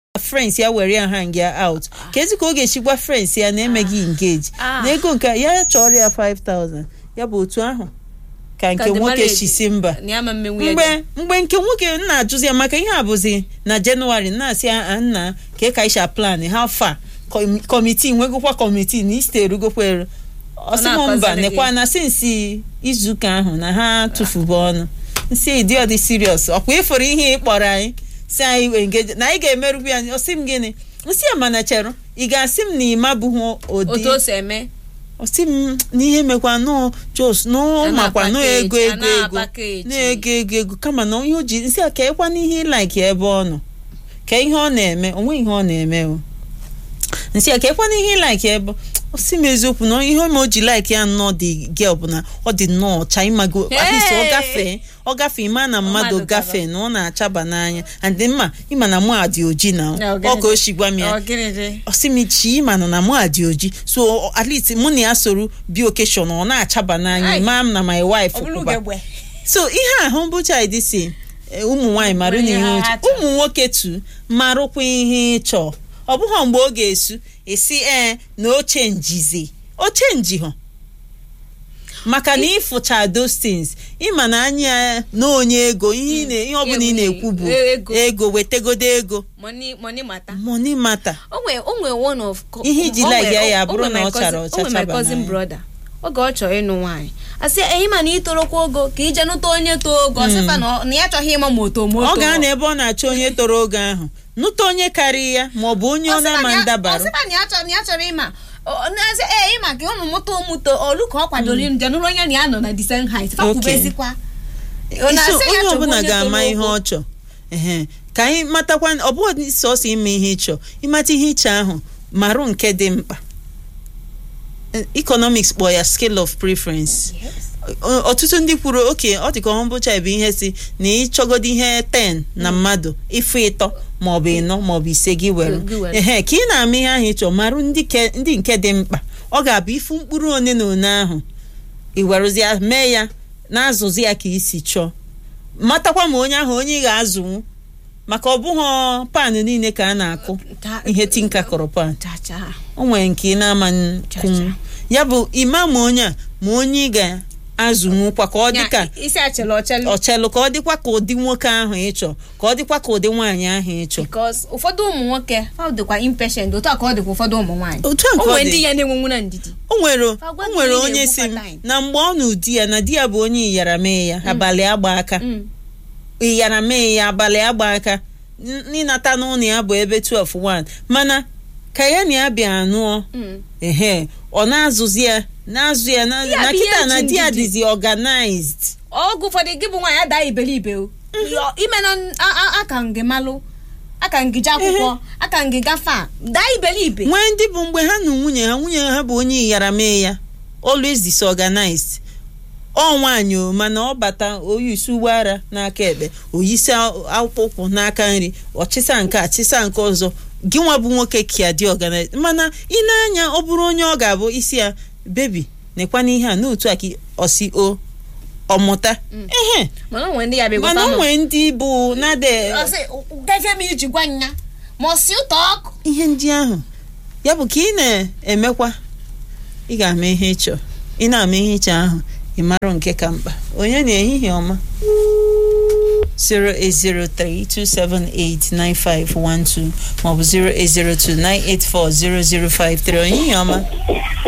friends ya were ya hang ya out ka ezi ka ọ ga-echigwa friends ya na-emeghị engage Ah. na ego nke ya chọrọ ya 5000 ya bụ otu ahụ ka nke Ka the nwoke marriage- chisi mba na ya ma mmenwu ya mgbe mgbe nke nwoke m na-ajụzi ya maka ihe a bụzi na jenụwarị na-asị ya "Ah, nna ka ị ka isha plan ha fa kọmitii nwegokwa kọmitii na iste erugokwa eru ọsị m na-akọziri mba gị. nekwa na sinsi izuụka ahụ na ha tụfubu ọnụ nsị dị ọdị siriọs ọkwa ịfụrụ ihe ị kpọrọ anyị si anyị engeji na anyị ga-emerụbu ya ọsị m gịnị nsị ya mana cherụ ị ga-asị m na ịma bụghị ụdị otu o si eme ọsị m n'ihe mekwa nọọ jos nọọ A makwa nọọ na-apakeji, ego a ego ego na-apakeji. na-ego ego ego kama na ihe o ji nsị a ka ịkwa n'ihe ịlaiki ebe ọ nọ ka ihe ọ na-eme onwe ihe ọ na-eme o nsị a ka ịkwa n'ihe ịlaiki ebe ọsị m eziokwu na ihe ma o ji laiki ya nnọọ dị gel bụ na ọ dị nnọọ ọcha ịmago at least ọ Hey! gafee ọ gafee ịma na mmadụ Mmadụ gaba. gafee na ọ na-achaba n'anya and mma ịma na mụ a dị oji na Na, ọ ọ ka gịnị? o si gwa m ya Ọ gịnị dị? osimichi mana na mụ a dị oji so at least mụ na ya soro bi okeshọn ọ na-achaba n'anya Ai. maa m na my wife ọ bụrụ kwụba ugegbe so ihe ahụ bụcha dị si eh, ụmụ nwaanyị marụ na Onye ihe ha uche chọrọ. ụmụ nwoke tu marụkwa ihe ịchọ ọ bụghị mgbe ọ ga-esu esi ee na oche njizi oche njihọ maka na ịfụcha those things ịma na anya na onye ego ihe ị na- ihe ọbụla ị na-ekwu bụ Ego. ego wetegodo ego money money mata money matter o nwere o nwere one of co- Ihe iji o like nwere- ya ya o- o bụrụ nwere na my ọ chara cousin- ọcha o nwere my chaba cousin n'anya. brother oge ọ chọrọ ịnụ nwaanyị asị ehi ma na itorokwa ogo ka ije nụta onye too ogo ọsịfa na ọ- na ya achọghị ịma moto moto ọ ga-anọ ebe ọ na-achọ onye toro oge ahụ nụta onye karịa ya ma ọ bụ onye ọ na-ama ndabarụ ọsịfa na ya chọrọ na ya chọrọ ịma ọ- na-asị ee ịma ka ụnụ mụta ụmụto olu ka ọ kwadoro ịnụ je nụrụ onye na ya nọ na the same height Okay. fakwubezikwa Ọ Isi na-asị ya onye chọgbu ọbụla onye ga-ama toro ihe ogo. ọ chọ ehe ka anyị matakwa ọ bụghị sọsọ ime ihe ịchọ ịmata ihe ịchọ ahụ marụ nke dị mkpa Eh, economics kpọ ya scale of preference Ọ- ọtụtụ ndị kwuru oke ọ dịka ọhụ bụcha bụ ihe si na ịchọgodo ihe 10 na mmadụ ịfụ ịtọ maọbụ ịnọ maọbụ ise gị were Gị were. ehe ka ị na-ama ihe ahụ ịchọ marụ ndị ke- ndị nke dị mkpa ọ ga-abụ ifu mkpụrụ one na one ahụ ị werụzi ya mee ya na-azụzi ya ka isi chọọ matakwa ma onye ahụ onye ị ga-azụnwu maka ọ bụghị pan niile ka a na-akụ Ta- ihe tinka kọrọ pan cha cha o nwere nke ị na-ama Cha, kwunwu cha. ya bụ ịma ma onye a ma onye ị ga-azụnwukwa ka ọ dị ka Ya, isi achịla ọchịla ọchelụ ka ọ dịkwa ka ụdị nwoke ahụ ịchọ ka ọ dịkwa ka ụdị nwaanyị ahụ ịchọ because ụfọdụ ụmụ nwoke ha dịkwa impatient otu a ka ọ dịkwa ụfọdụ ụmụ nwaanyị otu a o ka ọ nwere dị ndị ya na-enwenwu na ndidi o nwere o Agwa gị nwere na ị onye si m na-egbukwa time. na mgbe ọ na di ya na di ya bụ onye iyara mee ya abalị agba aka Mm. ịyara mee ya abalị agba aka N- ịnata n'ụlọ ya bụ ebe 12 mana ka ya na ya bịa anụọ Mm. ehe ọ na-azụzi ya na-azụ ya na Ya na bụ ihe kịta na ji di ya ndidi. dịzi organized ọgụ ụfọdụ gị bụ nwaanyị ada iberibe o Yọ- ime na a- a- aka ngị malụ aka ngị je akwụkwọ aka ngị gafe a daa iberibe nwee ndị bụ mgbe ha na nwunye ha nwunye ha bụ onye iyara mee ya always disorganized ọ nwaanyị o mana ọ bata oyisi uwe ara n'aka ekpe oyisi akpụkpọ ụkwụ n'aka nri ọchịsa nke a chịsa nke ọzọ gị nwa bụ nwoke ka dị organized mana ị na-anya ọ bụrụ onye ọ ga-abụ isi ya bebi nekwa n'ihe a n'otu a ka ọsi o ọmụta ehe mana o nwere ndị ya bịa mana o gwakwa m, nwee ndị bụ nade ọ sị, gafe m iji gwa nya ma ọ si ụtọ ọkụ ihe ndị ahụ ya bụ ka ị na-emekwa ị ga-ama ihe ịchọ ị na-ama ihe ịchọ ahụ ị marụ nke ka mkpa onye na ehihie ọma 08032789512 maọbụ 08029840053 ehihie ọma